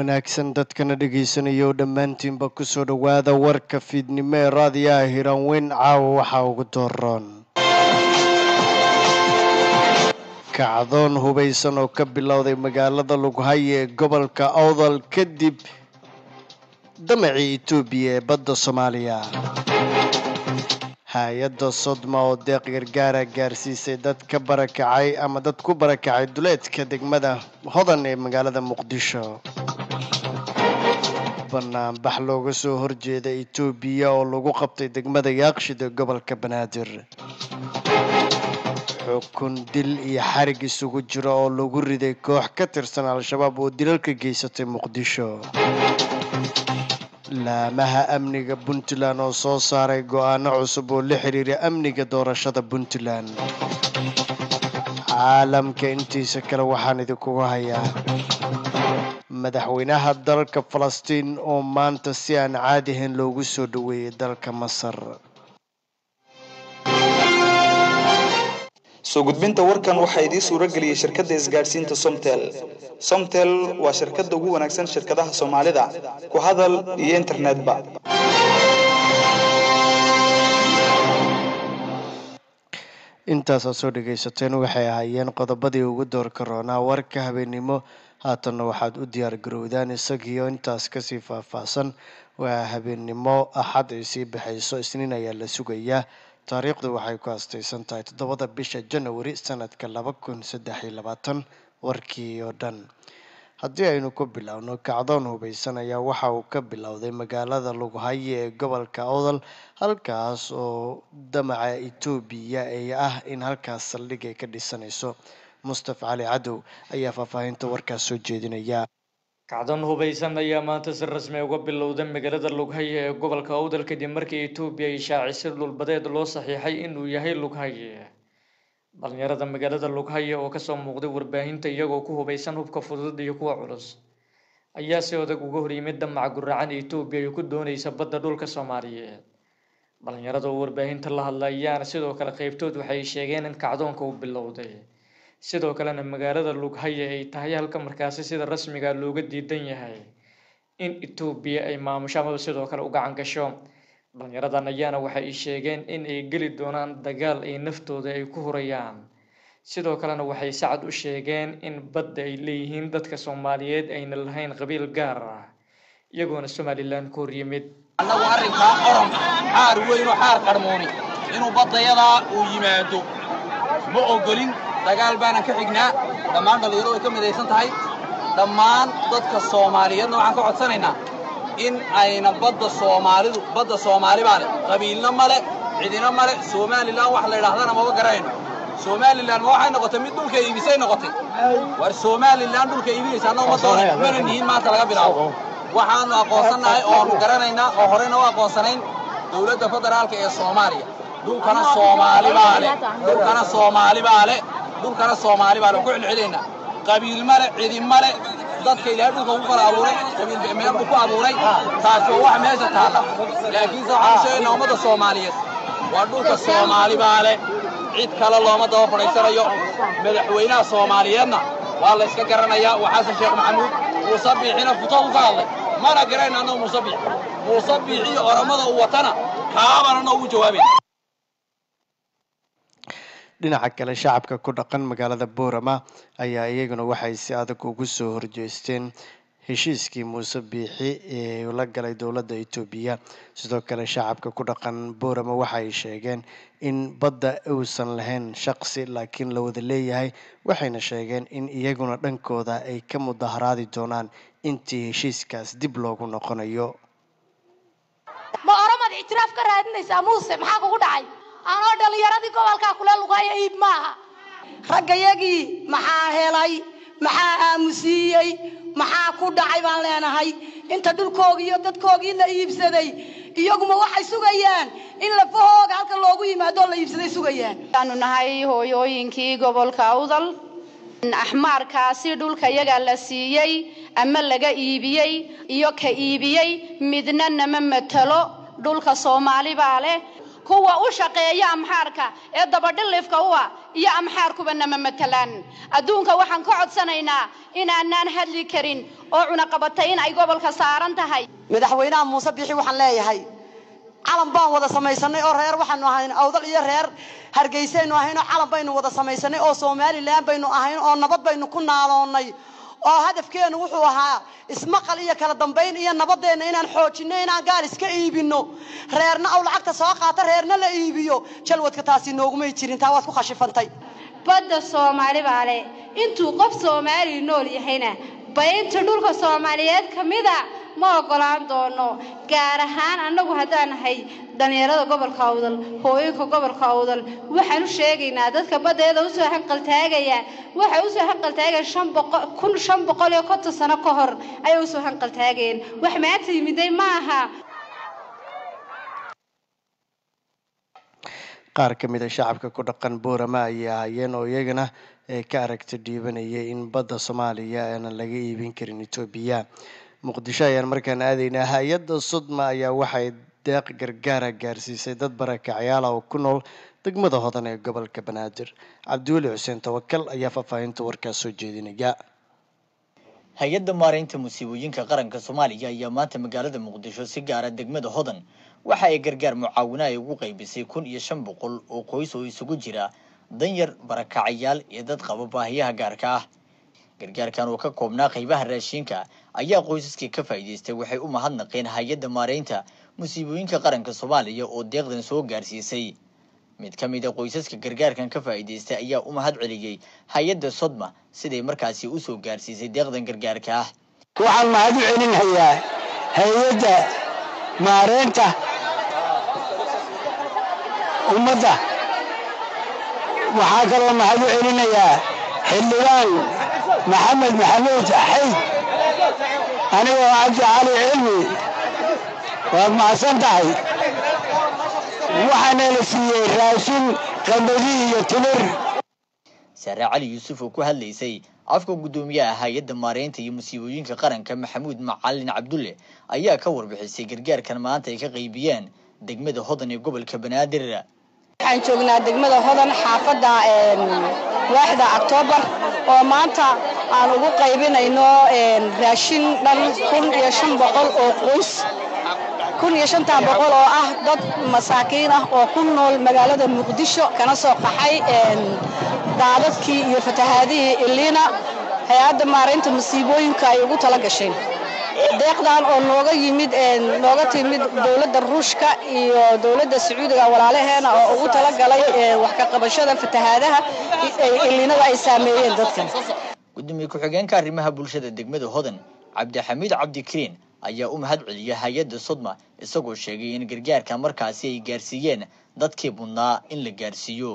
wanaagsan dadkana dhegaysanaya oo dhammaantiinba kusoo dhowaada warka fiidnimo ee raadiyaha hiranweyn caawa waxaa ugu dooron kacdoon hubaysan oo ka bilowday magaalada lughaye ee gobolka awdal kadib damacii etoobiya ee badda soomaaliya hay-adda sodma oo deeq gargaara gaarsiisay dad ka barakacay ama dad ku barakacay duleedka degmada hodan ee magaalada muqdisho banaanbax looga soo horjeeda etoobiya oo lagu qabtay degmada yaaqshid ee gobolka banaadir xukun dil iyo xarig isugu jira oo lagu riday koox ka tirsan al-shabaab oo dilalka geysatay muqdisho laamaha amniga puntland oo soo saaray go-aano cusub oo la xiriira amniga doorashada puntland caalamka intiisa kale waxaan idinkugu hayaa madaxweynaha dalka falastiin oo maanta si aan caadi ahayn loogu soo dhoweeyay dalka masar soo gudbinta warkan waxaa idiin suuro geliyey shirkadda isgaadhsiinta somtel somtel waa shirkadda ugu wanaagsan shirkadaha soomaalida ku hadal iyo internetba intaasaa soo dhagaysateen waxay ahaayeen qodobadii ugu doorka roonaa warka habeennimo haatanna waxaad u diyaar garowdaan isagiio intaas kasii faahfaahsan waa habeennimo axad ay sii baxayso isniin ayaa la sugayaa taariikhdu waxay ku astaysan tahay toddobada bisha janawari sanadka laba kun saddex iyo labaatan warkii oo dhan haddii aynu ku bilowno kacdoon hubaysan ayaa waxa uu ka bilowday magaalada lughaye ee gobolka awdal halkaas oo damaca etoobiya ay ah in halkaas saldhig ay ka dhisanayso mustafa cali cadow ayaa faahfaahinta warkaas soo jeedinaya kacdoon hubaysan ayaa maanta si rasmi uga bilowday magaalada lughaye ee gobolka awdal kadib markii etoobiya ay shaacisay dhulbadeed loo saxiixay inuu yahay lughaye dhalinyarada magaalada lughaye oo kasoo muuqday warbaahinta iyagoo ku hubaysan hubka fudud iyo kuwa culus ayaa si odag uga horyimid damaca guracan etoobiya ay ku doonaysa badda dhulka soomaaliyeed dhalinyarada oo warbaahinta la hadla ayaana sidoo kale qeybtood waxay sheegeen in kacdoonka uu bilowday sidoo kalena magaalada lughaye ay tahay halka markaasi sida rasmiga looga diidan yahay in etoobiya ay maamusho amaba sidoo kale u gacan gasho dhalinyaradan ayaana waxa ay sheegeen in ay geli doonaan dagaal ay naftooda ay ku hurayaan sidoo kalena waxay sacad u sheegeen in badda ay leeyihiin dadka soomaaliyeed ayna lahayn qabiil gaar ah iyagoona somalilan ku horyimid annagu arrinkaa orom xaar weyn oo xaar qarmooni inuu baddayadaa uu yimaado ma ogolin dagaal baanan ka xignaa dhammaan dhallinyaro way ka midaysan tahay dhammaan dadka soomaaliyeedna waxaan ka codsanaynaa in ayna badda soomaalidu badda soomaali baa leh qabiilna male cidina male somalilan wax la yidhaahdana maba garanayno somalilan ma waxay noqotay mid dhulka iibisay noqotay war somalilan dhulka iibinaysa annagu ma doona mana nihin maanta laga bilaabo waxaanu aqoonsannahay oonu garanaynaa oo horeyna u aqoonsanayn dowladda federaalka ee soomaaliya dhulkana soomaali baa leh dhulkana soomaali baa leh dhulkana soomaali baa leh ku celcelinaynaa qabiil male cidi male dadka ilaahay dhulka ku kala abuuray qabiil meel buu ku abuuray taasi waa wax meesha taalla laakiinse waxaan sheegaynaa ummadda soomaaliyeed waa dhulka soomaali baa leh cid kale looma daba fadhaysanayo madaxweynaha soomaaliyeedna waa la iska garanayaa waa xasan sheekh maxamuud muuse biixina futadu ka hadlay mana garayna annagu muuse biix muuse biixiyo oramada uu watana kaabana noogu jawaabayna dhinaca kale shacabka ku dhaqan magaalada boorama ayaa iyaguna waxay si adag ugu soo horjeesteen heshiiskii muuse biixi ee la galay dowladda etoobiya sidoo kale shacabka ku dhaqan boorama waxay sheegeen in badda uusan lahayn shaqsi laakiin la wada leeyahay waxayna sheegeen in iyaguna dhankooda ay ka mudaharaadi doonaan intii heshiiskaas dib loogu noqonayo ma oromad ictiraaf ka raadinaysaa muuse maxaa kugu dhacay anoo dhallinyaradii gobolkaa kule lugaayo iib maaha raggayagii maxaa helay maxaa aamusiiyey maxaa ku dhacay baan leenahay inta dhulkoogii iyo dadkoogii la iibsaday iyaguma waxay sugayaan in lafahooga halka loogu yimaado la iibsaday sugayaan waxaanu nahay hooyooyinkii gobolka awdal axmaarkaasi dhulka yaga la siiyey ama laga iibiyey iyo ka iibiyey midna nama matalo dhulka soomaali baa leh kuwa u shaqeeya amxaarka ee dabadhilifka u ah iyo amxaarkuba nama matalaan adduunka waxaan ka codsanaynaa inaanaan hadli karin oo cunaqabatay in ay gobolka saaran tahay madaxweynaha muuse bixi waxaan leeyahay calan baan wada samaysanay oo reer waxaanu ahayn awdal iyo reer hargeysaynu ahayn oo calan baynu wada samaysanay oo somalilan baynu ahayn oo nabad baynu ku naaloonnay oo hadafkeenu wuxuu ahaa ismaqal iyo kala dambayn iyo nabadeenna inaan xoojinno inaan gaal iska iibinno reerna aw lacagta soo qaata reerna la iibiyo jalwadka taasi noogumay jirin taa waad ku khashifantay badda soomaali baa leh intuu qof soomaali nool yahayna baynta dhulka soomaaliyeed ka mida ma ogolaan doono gaar ahaan annagu haddaan nahay dhallinyarada gobolka awdal hooyinka gobolka awdal waxaan u sheegaynaa dadka baddeeda usoo hanqaltaagaya waxay usoo hanqaltaagayeen shan boqol kun shan boqol iyo konton sano ka hor ayay usoo hanqaltaagayeen wax maanta yimiday ma aha qaar ka mid a shacabka ku dhaqan boorama ayay ahaayeen oo iyagana ee ka aragti dhiibanayay in badda soomaaliya aanan laga iibin karin etoobiya muqdisho ayaan markaan aadaynaa hay-adda sudma ayaa waxay deeq gargaara gaarsiisay dad barakacyaal ah oo ku nool degmada hodan ee gobolka banaadir cabdiweli xuseen tawakal ayaa faahfaahinta warkaas soo jeedinaya hay-adda maaraynta musiibooyinka qaranka soomaaliya ayaa maanta magaalada muqdisho si gaara degmada hodan waxa ay gargaar mucaawina ay ugu qaybisay kun iyo shan boqol oo qoys oo isugu jira danyar barakacayaal iyo dad qaba baahiyaha gaarka ah gargaarkan oo ka koobnaa qaybaha raashinka ayaa qoysaskii ka faa'iidaystay waxay u mahadnaqeen hay-adda maaraynta musiibooyinka qaranka soomaaliya oo deeqdan soo gaarsiisay mid ka mid a qoysaska gargaarkan ka faa'iidaystay ayaa u mahad celiyey hay-adda sodma siday markaasi usoo gaarsiisay deeqdan gargaarka ah waxaan mahad u celinayaa hay-adda maareynta ummadda waxaa kaloo mahad u celinayaa xildhibaan maxamed maxamuud xayd anigoo cabdi cali cilmi waad mahadsan tahay waxaana la siiyey raashin qambadi iyo timir saare cali yuusuf oo ku hadlaysay afka guddoomiyaha hay-adda maareynta iyo musiibooyinka qaranka maxamuud macalin cabdulle ayaa ka warbixisay gargaarkan maanta ay ka qaybiyeen degmada hodan ee gobolka banaadir waxaan joognaa degmada hodan xaafadda waaxda octoobar oo maanta aan ugu qaybinayno raashin dhan kun iyo shan boqol oo qoys kun iyo shantaa boqol oo ah dad masaakiin ah oo ku nool magaalada muqdisho kana soo qaxay daadadkii iyo fatahaadihii iliina hay-adda maaraynta masiibooyinka ay ugu tala gasheen deeqdan oo nooga yimid nooga timid dowladda ruushka iyo dowladda sacuudiga walaalaheena oo ugu talagalay wax ka qabashada fatahaadaha iliinada ay saameeyeen dadkan gudoomiye ku-xigeenka arrimaha bulshada degmada hodan cabdixamiid cabdikariin ayaa u mahad celiyay hay-adda sodma isagoo sheegay in gargaarka markaasi ay gaarsiiyeen dadkii mudnaa in la gaarsiiyo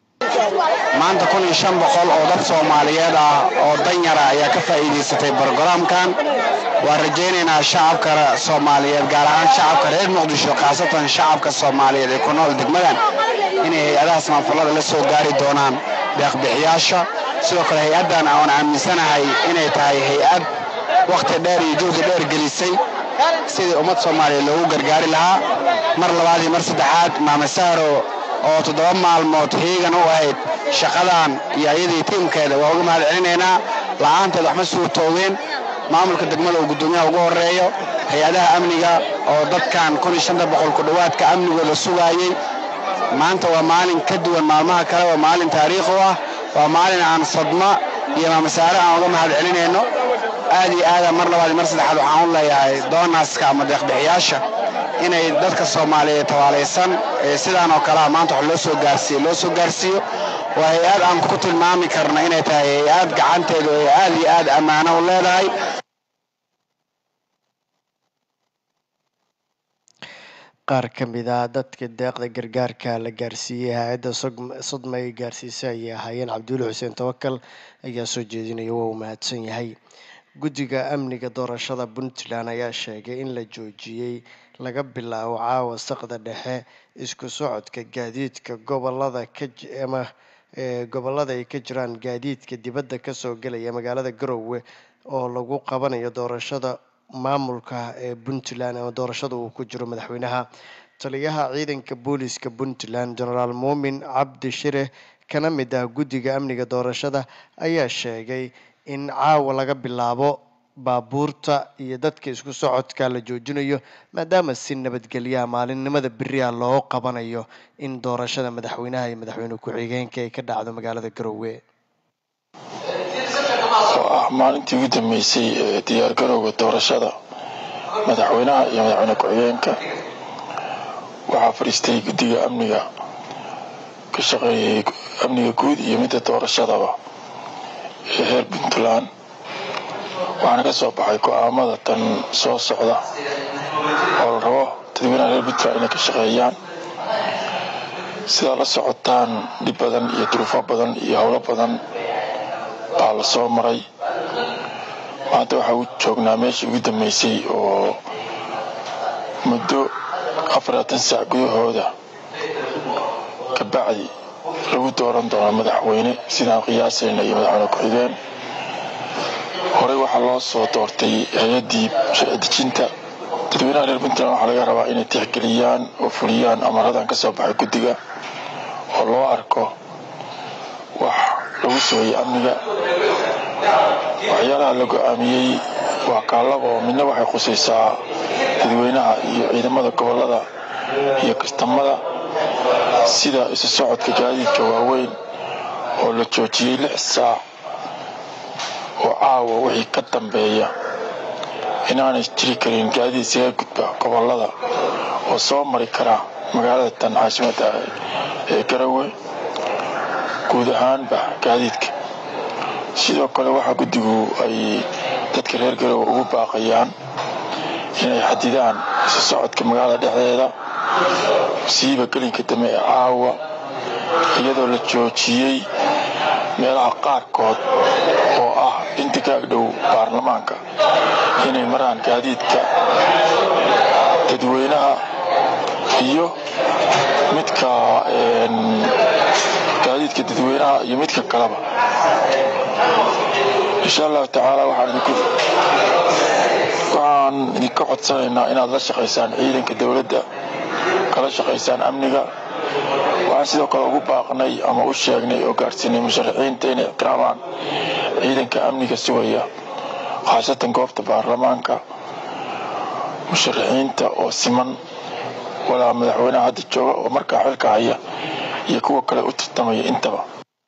maanta kun iyo shan boqol oo dad soomaaliyeed ah oo danyara ayaa ka faa'iidaysatay brogaraamkan waan rajaynaynaa shacabka soomaaliyeed gaar ahaan shacabka reer muqdisho khaasatan shacabka soomaaliyeed ee ku nool degmadan inay hay-adaha samafallada la soo gaari doonaan deeqbixiyaasha sidoo kale hay-addan aan aaminsanahay inay tahay hay-ad wakhti dheer iyo juhdi dheer gelisay sidii ummad soomaaliyeed loogu gargaari lahaa mar labaad iyo mar saddexaad maame sahro oo toddoba maalmood hiigan u ahayd shaqadan iyo ayadii tiimkeeda waa uga mahad celinaynaa la'aanteed waxma suurtooween maamulka degmada uu guddoomiyaha ugu horreeyo hay-adaha amniga oo dadkan kun iyo shanta boqol ku dhowaadka amnigooda sugaayey maanta waa maalin ka duwan maalmaha kale waa maalin taariikh u ah waa maalin aan sadma iyo maamasaare aan uga mahad celinayno aad iyo aada mar labaad iyo mar saddexaad waxaan u leeyahay doonaska ama deeqbixiyaasha inay dadka soomaaliyeed tabaalaysan ee sidaan oo kalea maanta wax loo soo gaarsiiyo loo soo gaarsiiyo waa hay-ad aan ku tilmaami karna inay tahay hay-ad gacanteedu ay aad iyo aad ammaano u leedahay qaar ka mid ah dadka deeqda gargaarka la gaarsiiyey hay-adda sodma ay gaarsiisay ayay ahaayeen cabdiweli xuseen tawakal ayaa soo jeedinaya waa uu mahadsan yahay guddiga amniga doorashada puntland ayaa sheegay in la joojiyey laga bilaabo caawa saqda dhexe isku socodka gaadiidka gobolada ka ama gobolada ay ka jiraan gaadiidka dibadda kasoo gelaya magaalada garowe oo lagu qabanayo doorashada maamulka ee puntland ama doorashada uu ku jiro madaxweynaha taliyaha ciidanka booliska puntland genaraal muumin cabdi shire kana mid ah guddiga amniga doorashada ayaa sheegay in caawa laga bilaabo baabuurta iyo dadka isku socodka la joojinayo maadaama si nabadgelyaha maalinimada beriha loo qabanayo in doorashada madaxweynaha iyo madaxweyne ku-xigeenka ay ka dhacdo magaalada garowe oo ah maalintii ugu dambeysay ee diyaargarowga doorashada madaxweynaha iyo madaxweyne ku-xigeenka waxaa fadhiistay guddiga amniga ka shaqeeyay amniga guud iyo midda doorashadaba ee reer puntland waxaana ka soo baxay go-aamada tan soo socda oo la rabo dadweynaha reer puntland inay ka shaqeeyaan sidaa la socotaan dhib badan iyo duruufo badan iyo howlo badan baa la soo maray maanta waxaa u joognaa meeshii ugu dambeysay oo muddo afaratan saac gudahooda ka bacdi lagu dooran doono madaxweyne sidaan qiyaasayna iyo madaxweyne ku-xigeen horey waxaa loo soo doortay hay-addii sharci dejinta dadweynaha reer puntland waxaa laga rabaa inay tixgeliyaan oo fuliyaan amaradan ka soo baxay guddiga oo loo arko wax lagu sugayay amniga waxyaalaha la go-aamiyey waa kaallaba oo midna waxay khusaysaa dadweynaha iyo ciidamada gobollada iyo kastamada sida isu socodka gaadiidka waaweyn oo la joojiyey lix saac oo caawa wixii ka dambeeya inaanay jiri karin gaadiid isaga gudba gobollada oo soo mari kara magaalada tan caasimada ee garowe guud ahaanba gaadiidka sidoo kale waxaa guddigu ay dadka reer garowe ugu baaqayaan inay xadidaan isu socodka magaalada dhexdeeda siiba gelinka dambe ee caawa iyadoo la joojiyey meelaha qaarkood oo ah inta ka agdhow baarlamaanka inay maraan gaadiidka dadweynaha iyo midka gaadiidka dadweynaha iyo midka kaleba insha allahu tacaala waxaan idinka codsanaynaa inaad la shaqaysaan ciidanka dowladda kala shaqaysaan amniga waxaan sidoo kale ugu baaqnay ama u sheegnay oo gaadhsiinay musharaxiinta inay ixtiraamaan ciidanka amniga sugaya khaasatan goobta baarlamaanka musharaxiinta oo siman walaa madaxweynaha hadda jooga oo markaa xilka haya iyo kuwa kale u tartamaya intaba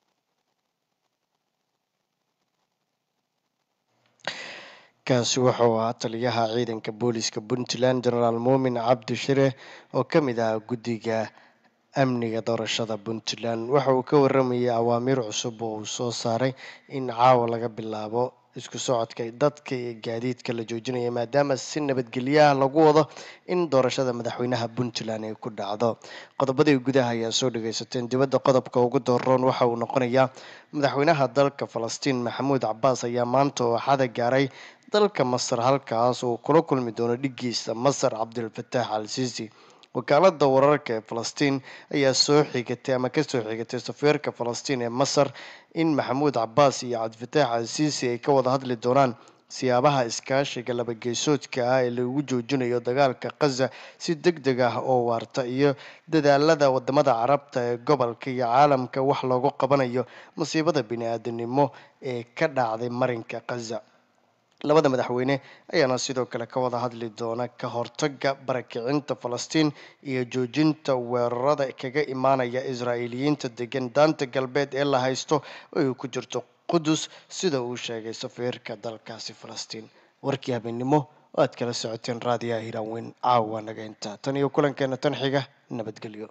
kaasi wuxuu ahaa taliyaha ciidanka booliska puntland genaraal muumin cabdi shire oo ka mid ah guddiga amniga doorashada puntland waxa uu ka waramayay awaamiir cusub oo uu soo saaray in caawa laga bilaabo isku socodka dadka iyo gaadiidka la joojinaya maadaama si nabadgelyaha lagu wado in doorashada madaxweynaha puntland ay ku dhacdo qodobadii gudaha ayaa soo dhageysateen dibadda qodobka ugu dooron waxa uu noqonayaa madaxweynaha dalka falastiin maxamuud cabaas ayaa maanta oo axada gaaray dalka masar halkaas uu kula kulmi doono dhigiisa masar cabdilfataax al siisi wakaalada wararka ee falastiin ayaa soo xigatay ama kasoo xigatay safiirka falastiin ee masar in maxamuud cabaas iyo cabdifataax al siisi ay ka wada hadli doonaan siyaabaha iskaashiga labageysoodka ah ee lagu joojinayo dagaalka khaza si deg deg ah oo waarta iyo dadaalada wadamada carabta ee gobolka iyo caalamka wax loogu qabanayo masiibada bini-aadanimo ee ka dhacday marinka khaza labada madaxweyne ayaana sidoo kale ka wada hadli doona ka hortaga barakicinta falastiin iyo joojinta weerarada kaga imaanaya israa'iiliyiinta degan daanta galbeed ee la haysto oo ay ku jirto qudus sida uu sheegay safiirka dalkaasi falastiin warkii habeennimo oo aad kala socoteen raadiyaha hiraanweyn caawa naga intaa tan iyo kulankeena tan xiga nabadgelyo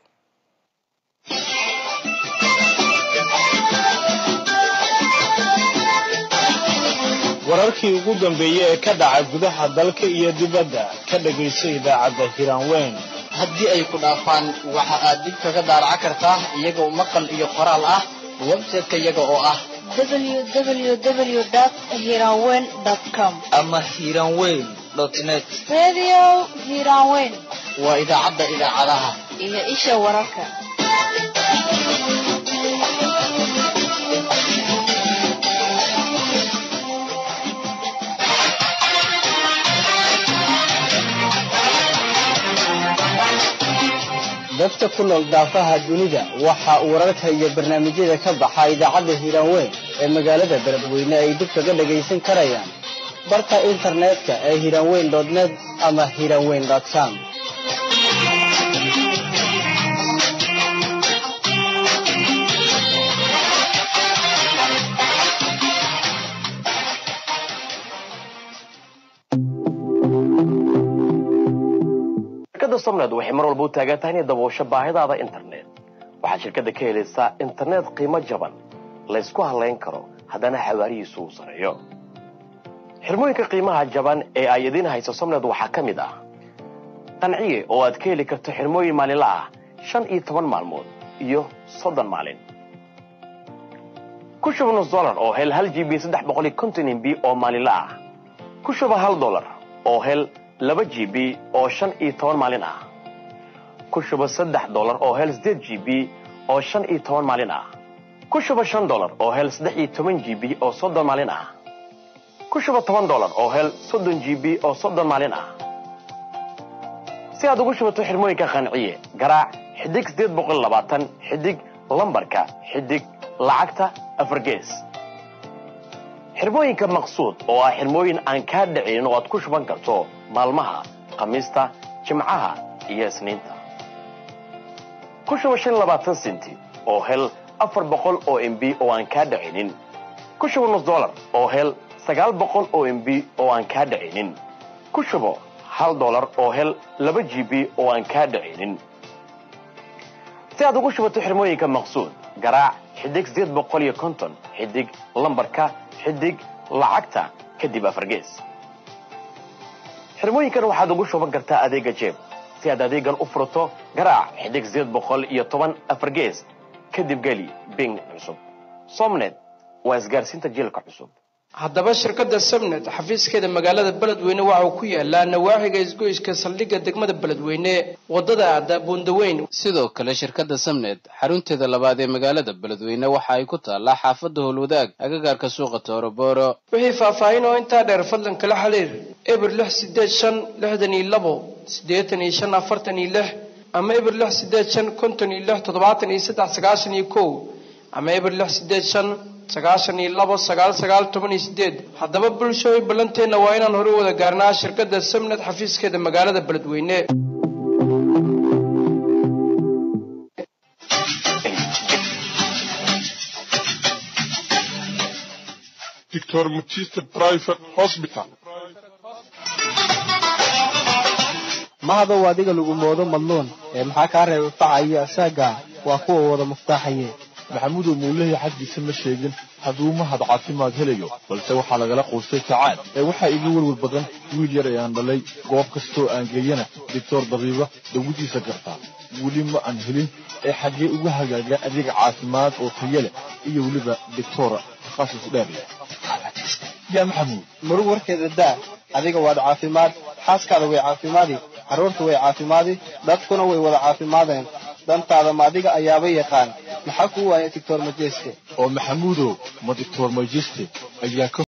wararkii ugu dambeeyey ee ka dhaca gudaha dalka iyo dibadda ka dhagayso idaacadda hiraanweyn haddii ay ku dhaafaan waxa aad dib kaga daaraca kartaa iyagoo maqal iyo qoraal ah website-ka iyaga oo ah www.hiranweyn.com ama hiranweyn net Radio Hiranweyn waa idaacadda idaacadaha iyo isha wararka. dadka ku nool daafaha dunida waxa wararka iyo barnaamijyada ka baxa idaacadda hiiraanweyn ee magaalada beledweyne ay dib kaga dhagaysan karayaan barka internetka ee hiiraanweyn net ama hiiraanweyn com shirkadda somned waxay mar walba u taagan tahay inay daboosho baahidaada internet waxaad shirkadda ka helaysaa internet qiimo jaban laysku halayn karo haddana xawaarihiisu uu sareeyo xirmooyinka qiimaha jaban ee ay idiin hayso somned waxaa ka mid ah qanciye oo aad ka heli karto xirmooyin maalinla ah shan iyo toban maalmood iyo soddon maalin ku shuba nus dolar oo hel hal g b saddex boqol iyo konton mb oo maalinla ah ku shuba hal dolar oo hel laba g b oo shan iyo toban maalin ah ku shuba saddex dolar oo hel sideed g b oo shan iyo toban maalin ah ku shuba shan dolar oo hel saddex iyo toban g b oo soddon maalin ah ku shuba toban dolar oo hel soddon g b oo soddon maalin ah si aad ugu shubato xirmooyinka qanciye garaac xidig sideed boqol labaatan xidig lambarka xidig lacagta afar gees xirmooyinka maqsuud oo ah xirmooyin aan kaa dhicinin oo aad ku shuban karto maalmaha khamiista jimcaha iyo isniinta ku shuba shan labaatan senti oo hel afar boqol oo mb oo aan kaa dhicinin ku shuba nus dolar oo hel sagaal boqol oo mb oo aan kaa dhicinin ku shubo hal dolar oo hel laba g b oo aan kaa dhicinin si aad ugu shubato xirmooyinka maqsuud garaac xidig sideed boqol iyo konton xidig lambarka xidig lacagta kadib afargees xirmooyinkan waxaad ugu shuban kartaa adeega jeeb si aad adeegan u furato garaac xidig sideed boqol iyo toban afargees kadib geli bing cusub somnet waa isgaarsiinta jiilka cusub haddaba shirkadda sabnet xafiiskeeda magaalada beledweyne waxa uu ku yaalaa nawaaxiga isgoyska saldhigga degmada beledweyne wadada aada buundaweyn sidoo kale shirkadda samnet xarunteeda labaad ee magaalada beledweyne waxa ay ku taallaa xaafadda howlwadaag agagaarka suuqa toorobooro wixii faahfaahin oo intaa dheer fadlan kala xiriir eber lix sideed shan lixdan iyo labo siddeetan iyo shan afartan iyo lix ama eber lix sideed shan konton iyo lix toddobaatan iyo saddex sagaashan iyo kow ama eber lix sideed shan sagaashan iyo labo sagaal sagaal toban iyo sideed haddaba bulshooy ballanteenna waa inaan hore wada gaarnaa shirkadda samnet xafiiskeeda magaalada beledweyne Dr. Mutista Private Hospital. mahadow adiga lagu moodo madluun ee maxaa kaa reebay faca iyo asaaga waa kuwa wada muftaaxaye maxamudow muulahii xaggiisa ma sheegin hadduu mahad caafimaad helayo balse waxaa lagala quustay sacaad ee waxaa iga welwel badan wiil yar ee aan dhalay goob kastoo aan geeyana doctor dabiiba dawadiisa gartaa weli ma aan helin ee xaggee ugu hagaaga adeeg caafimaad oo tayo leh iyo weliba doctora takhasus dheer leh yaa maxamuud marug warkeeda daa adiga waad caafimaad xaaskaada way caafimaadi carruurta way caafimaadi dadkuna way wada caafimaadeen dantaada ma adiga ayaaba yaqaan maxaa kuu waaya doctor majeste oo maxamuudow ma doctor majeste ayaa ka